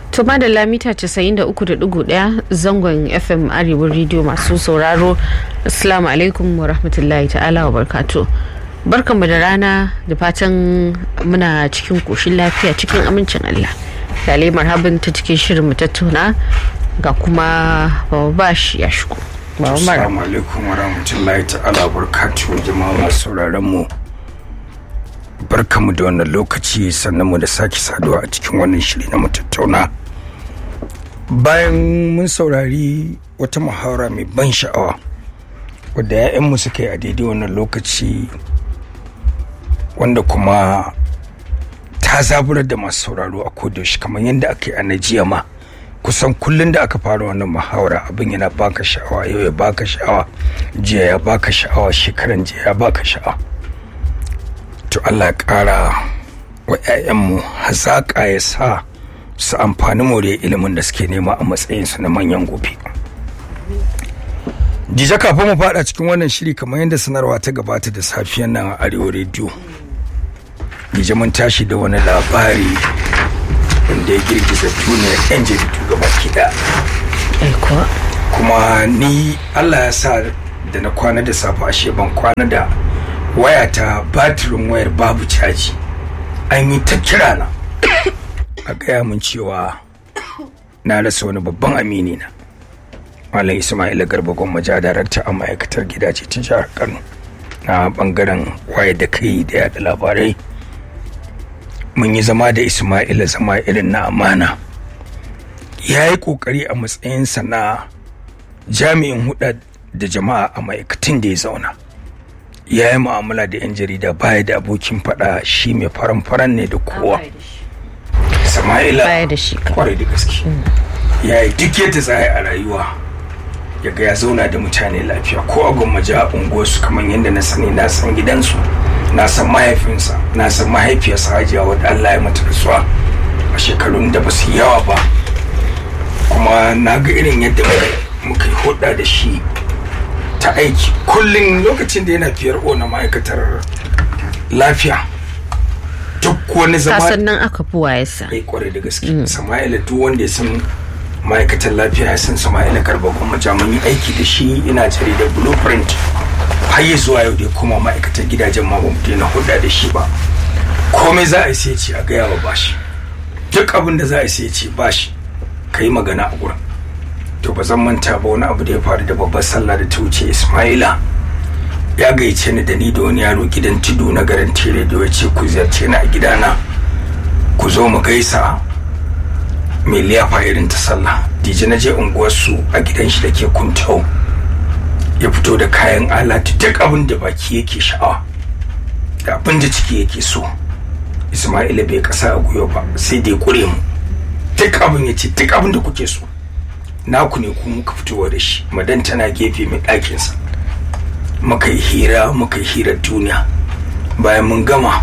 To da mita 93.1 zangon FM Arewa Radio masu sauraro. Assalamu alaikum wa rahmatullahi ta'ala wa barkatu. Barkanmu da rana da fatan muna cikin koshin lafiya cikin amincin Allah. Lale marhaban ta cikin shirin mu tattauna ga kuma Baba Bash ya shigo. Baba Mara. Assalamu alaikum wa rahmatullahi ta'ala wa barakatuhu jama'a masu sauraron mu. Barkamu da wannan lokaci sannan mu da sake saduwa a cikin wannan shiri na mu tattauna. Bayan mun saurari wata muhawara mai ban sha'awa wadda 'ya'yanmu suka yi a daidai wannan lokaci wanda kuma ta zaburar da masu sauraro a kodayaushe kamar yadda aka yi a najiya ma kusan kullum da aka fara wannan muhawara abin yana baka sha'awa yau ya baka sha'awa jiya ya baka sha'awa shekaran jiya ya baka sha'awa to Allah ya kara wa 'ya'yanmu hazaƙa ya sa su amfani more ilimin da suke nema a matsayinsu na manyan gobe Dija kafin mu fada cikin wannan shiri kamar yadda sanarwa ta gabata da safiyan nan a Arewa Radio. Dija mun tashi da wani labari wanda ya girgiza duniyar 'yan jaridu gaba kiɗa. Aiko. Kuma ni Allah ya sa da na kwana da safe ashe ban kwana da wayata batirin wayar babu caji. An yi ta kira na. A gaya mun cewa na rasa wani babban amini na. Malam Ismaila Garba Gwammaja darakta a ma'aikatar gidaje ta jihar Kano na bangaren wayar da kai da yada labarai. Mun yi zama da Ismaila zama irin na amana. Ya yi kokari a matsayinsa na jami'in huda da jama'a a ma'aikatan da ya zauna. Ya yi mu'amala da 'yan jarida baya da abokin faɗa shi mai faran-faran ne da kowa. Sama'ila Baya da shi ka. kwarai da gaske. Ya yi duk yadda za a yi a rayuwa. ya ga ya zauna da mutane lafiya ko a gwammaji a unguwarsu kamar yadda na sani na san gidansu na san mahaifinsa na san mahaifiyarsa hajiya wadda Allah ya mata rasuwa a shekarun da ba su yawa ba kuma na ga irin yadda muka yi hudda da shi ta aiki kullum lokacin da yana fiyar na ma'aikatar lafiya duk wani zama Kasan nan aka fi wayarsa. ai kwarai da gaske sama'ila duk wanda ya san ma'aikatan lafiya ya san sama'ila garba kuma mun yi aiki da shi ina jaridar blueprint har yi zuwa yau da ya koma ma'aikatan gidajen ma ba mu daina hulɗa da shi ba komai za a yi sai ce a gaya wa bashi duk abin da za a yi sai ce bashi ka yi magana a gurin to ba zan manta ba wani abu da ya faru da babbar sallah da ta wuce ismaila ya gayyace ni da ni da wani yaro gidan tudu na garin tere da ya ce ku ziyarce ni a gidana ku zo mu gaisa mai liyafa irin ta sallah dije na je unguwarsu a gidan shi da ke kuntau ya fito da kayan alatu duk abin da baki yake sha'awa da abin da ciki yake so ismaila bai kasa a guyo ba sai dai kure mu duk abin ya ce duk abin da kuke so naku ne ku muka fitowa da shi madan tana gefe mai ɗakinsa muka yi hira muka yi hirar duniya bayan mun gama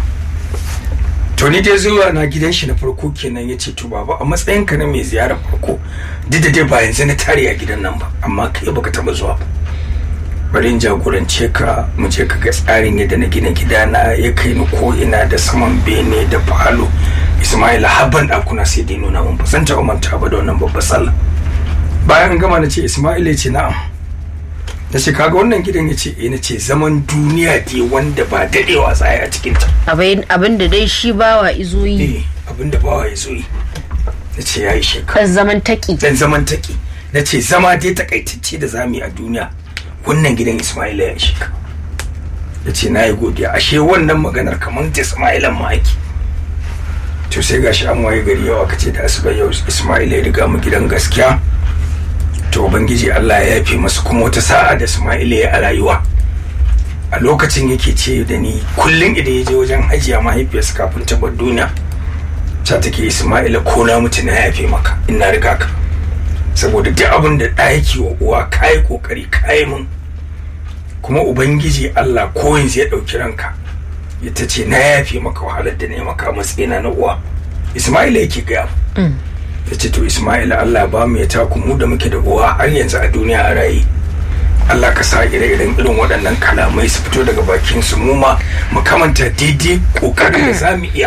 to ni dai zuwa na gidan shi na farko kenan ya ce to baba a matsayin ka na mai ziyarar farko duk da dai ba yanzu na tare a gidan nan ba amma kai baka taba zuwa ba bari in jagorance ka mu je ka ga tsarin yadda na gina gidana ya kai ni ko ina da saman bene da falo ismaila habban ɗakuna sai dai nuna mun ba san taɓa manta ba da wannan babbar sallah bayan an gama na ce ismaila ya ce na'am na ce kaga wannan gidan ya ce eh na ce zaman duniya dai wanda ba daɗewa tsaye a cikinta Abin da dai shi bawa izo yi. eh abinda bawa ya zo yi na ce ya yi shekara Kan zaman taki. dan zaman taki na ce zama dai takaitacce da zamu yi a duniya wannan gidan ismaila ya shi ka ya ce na yi godiya ashe wannan maganar kamar da ismailan ma ake to sai gashi an waye gari yau aka ce da asuba yau ismaila ya riga mu gidan gaskiya to ubangiji allah ya yafe masa kuma wata sa'a da ismaila ya a rayuwa a lokacin yake ce da ni kullum idan ya je wajen hajiya mahaifiyarsa kafin ta bar duniya ta take ismaila ko na mutu na yafe maka in na riga ka saboda duk abin da ɗa yake wa uwa kayi kokari kayi mun kuma ubangiji allah ko yanzu ya ɗauki ranka ya ta ce na yafe maka wahalar da ne maka matsayina na uwa ismaila yake gaya ya ce to ismaila allah ba mu ya taku mu da muke da uwa har yanzu a duniya a raye Allah ka sa ire-iren irin waɗannan kalamai su fito daga bakin su mu ma mu kamanta daidai ƙoƙarin da za mu iya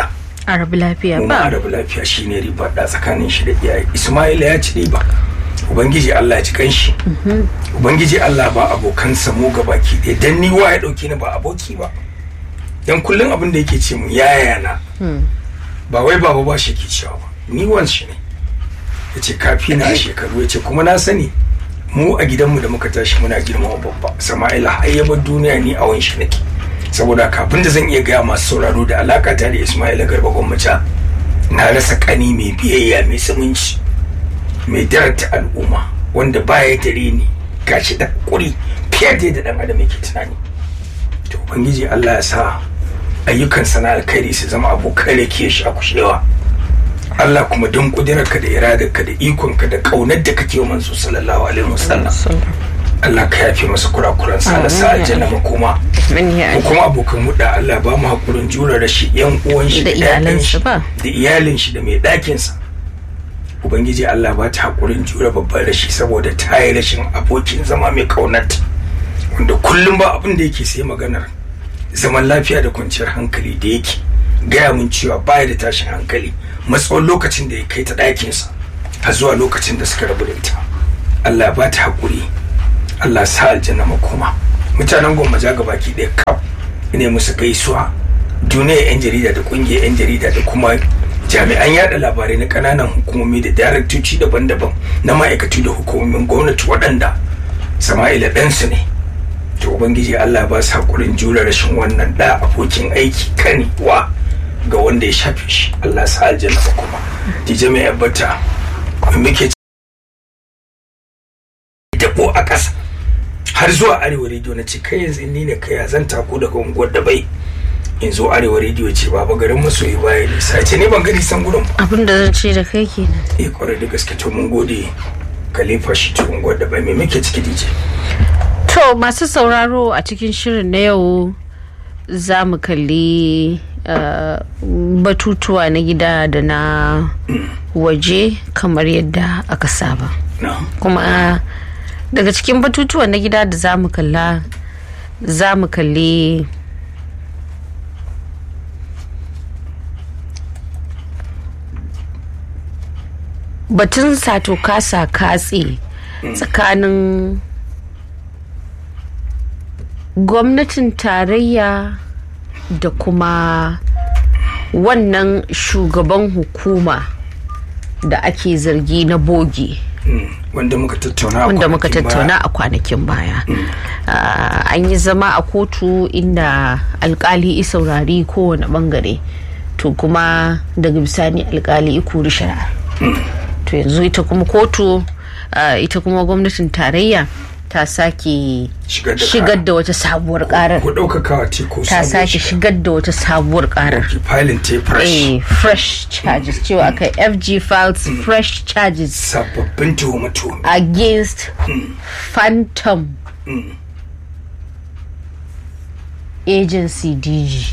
arabu lafiya mu ma ba arabu lafiya shine riba da tsakanin shi da iyaye ismaila ya ci riba ubangiji allah ya ci kanshi ubangiji allah ba abokansa mu ga baki ɗaya dan ni wa ya ɗauke ni ba aboki ba dan kullum abin da yake ce mu yaya na ba wai baba ba shi ke cewa ba ni wan shi ne ya ce kafi na a shekaru ya ce kuma na sani mu a gidanmu da muka tashi muna girmama babba sama'ila har ya bar duniya ni a wanshi nake saboda kafin da zan iya gaya masu sauraro da alaka ta da ismaila garba gwamnati na rasa kani mai biyayya mai zumunci mai darata al'umma wanda baya dare ni gashi da kuri fiye da yadda dan adam yake tunani to ubangiji Allah ya sa ayyukan sana alkhairi su zama abokan rake shi a kushewa Allah kuma don kudirarka da iradarka da ikonka da kaunar da kake wa manzo sallallahu alaihi wasallam Allah ka yafe masa kurakuran sa da sa aljanna makoma Amin ya ko kuma abokan huda Allah ba mu hakurin jura da shi yan uwan shi Da ƴaƴan iyalansa shi, ba. da iyalin shi da mai ɗakin sa ubangiji Allah ba ta hakurin jura babban rashi saboda ta yi rashin abokin zama mai kaunarta wanda kullum ba abin da yake sai maganar zaman lafiya da kwanciyar hankali da yake gaya mun cewa baya da tashin hankali matsawon lokacin da ya kai ta ɗakinsa har zuwa lokacin da suka rabu da ita Allah ya ba ta haƙuri Allah sa aljanna makoma mutanen gwammaja ga baki ɗaya kaf ne musu gaisuwa duniyar 'yan jarida da ƙungiyar 'yan jarida da kuma jami'an yada labarai na ƙananan hukumomi da daraktoci daban-daban na ma'aikatu da hukumomin gwamnati waɗanda sama'ila ɗansu ne to ubangiji Allah ba su hakurin jure rashin wannan da abokin aiki kani wa ga wanda ya shafe shi Allah sa aljanna ba kuma dije mai yabbata muke dabo a ƙasa har zuwa arewa rediyo na ce kai yanzu ni ne kai zan tako daga unguwar da bai in zo arewa rediyo ce baba garin masoyi baya nisa ce ne ban gani san gurin ba abin da zan ce da kai kenan eh kwarai da gaske to mun gode khalifa shi to unguwar da bai me muke ciki dije To masu sauraro a cikin shirin na yau za mu kalli uh, batutuwa na gida da na waje kamar yadda aka saba. na Kuma daga cikin batutuwa na gida da za mu kalla za mu kalli batun sato kasa katse tsakanin gwamnatin tarayya da kuma wannan shugaban hukuma da ake zargi na bogi wanda muka tattauna a wanda muka kwanakin baya. tattauna a kwanakin baya Ah, an yi zama a kotu inda alkali i saurari kowane bangare to kuma daga bisani alkali i kori shari'a to yanzu ita kuma kotu ah, ita kuma gwamnatin tarayya ta sake Shigar da shigar da wata sabuwar karar ko ɗaukakawa ce ko ta sabuwar sake shiga. shigar da wata sabuwar karar Ok, filin ta fresh eh fresh charges cewa aka fg files fresh charges sababbin tuhume-tuhume against phantom agency dg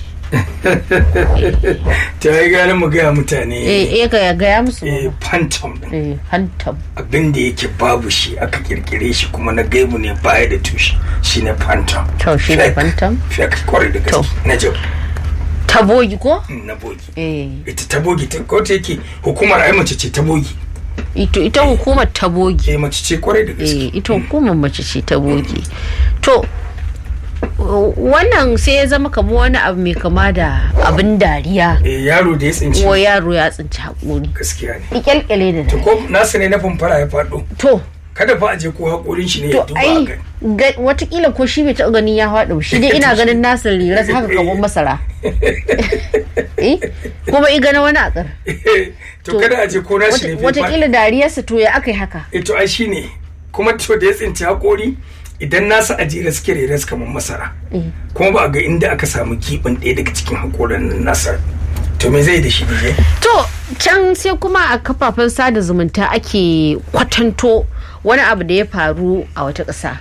ta yi gane mu gaya mutane eh eh ga gaya musu eh, phantom din eh phantom abin da yake babu shi aka kirkire shi kuma na gaibu ne baya da tushe shine phantom To, shi ne Fake. phantom? fake kwarai da To. gaske na jau tabogi ko na bogi eh ita ta bogi ta ko ta yake hukumar ai mace ce ta bogi ito ita hukumar tabogi eh mace ce kwarai da gaske eh ita hukumar mace ce tabogi to wannan sai ya zama kamar wani abu mai kama da abin dariya eh yaro da ya tsinci ko yaro ya tsinci haƙuri gaskiya ne kyalkyale da to ko nasu ne na fumfara ya faɗo to kada fa a je ko haƙorin shi ne ya to duba a ai gani ga- watakila ko shi bai taɓa ganin ya faɗo shi dai ina ganin nasa liras haka kamar masara eh kuma i gana wani akar to kada a je ko nashi ne bai faɗo watakila dariyarsa to ya aka yi haka ito ai shine kuma to da ya tsinci haƙori idan nasa a jere suke reres kamar masara kuma ba a ga inda aka samu giɓin ɗaya daga cikin haƙoran nan nasa to me zai da shi ne to can sai kuma a kafafen sada zumunta ake kwatanto wani abu da ya faru a wata ƙasa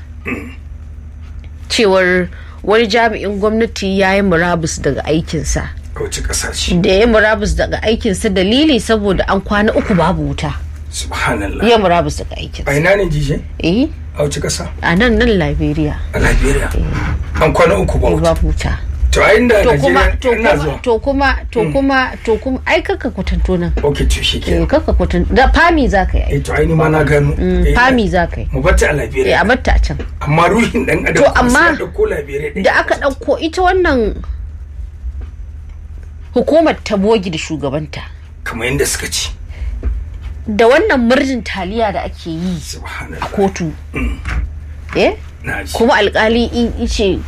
cewar wani jami'in gwamnati ya yi murabus daga aikinsa a wace ƙasa ce da ya yi murabus daga aikinsa dalili saboda an kwana uku babu wuta subhanallah ya murabus daga aikinsa a ina ne jije eh a wace ƙasa a nan nan liberia a liberia an kwana uku ba wuta babu wuta to a inda to kuma Najeriya to ina kuma zuwa to kuma to kuma to kuma ai kaka kwatanto nan ok to shi eh ke kaka kwatanto da fami za ka yi eh to ai ni ma na gano Eh, fami za ka yi mu bata a eh Liberia a batta a can amma ruhin dan adam To, kuma amma sai ya dauko Liberia ɗin. da aka ɗauko ita wannan hukumar ta bogi da shugabanta kamar yadda suka ci da wannan murjin taliya da ake yi a subhanallah kotu eh na ji kuma alkali in ice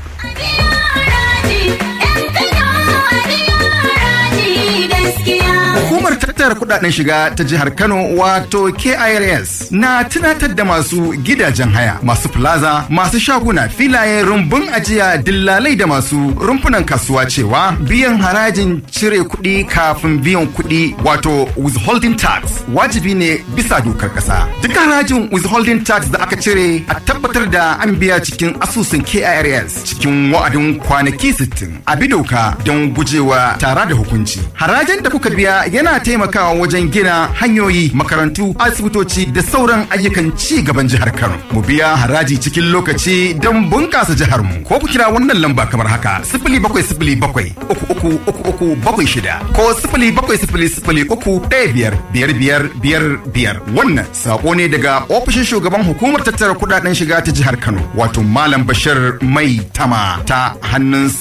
Hukumar tattara kudaden shiga ta jihar Kano wato KIRS na tunatar da masu gidajen haya, masu plaza, masu shaguna, filaye, rumbun ajiya, dillalai da masu rumfunan kasuwa cewa biyan harajin cire kuɗi kafin biyan kuɗi wato withholding tax wajibi ne bisa dokar ƙasa. Duk harajin withholding tax da aka cire a tabbatar da an biya cikin asusun KIRS cikin wa'adin kwanaki 60 a bi doka don gujewa tara da hukunci. Harajin da kuka biya yana taimakawa wajen gina hanyoyi, makarantu, asibitoci da sauran ayyukan ci gaban jihar Kano. Mu biya haraji cikin lokaci don bunƙasa jihar mu. Ko ku kira wannan lamba kamar haka: sifili bakwai sifili bakwai uku uku uku uku bakwai shida ko sifili bakwai sifili sifili uku ɗaya biyar biyar biyar biyar biyar. Wannan saƙo ne daga ofishin shugaban hukumar tattara kuɗaɗen shiga ta jihar Kano wato Malam Bashir Mai Tama ta hannun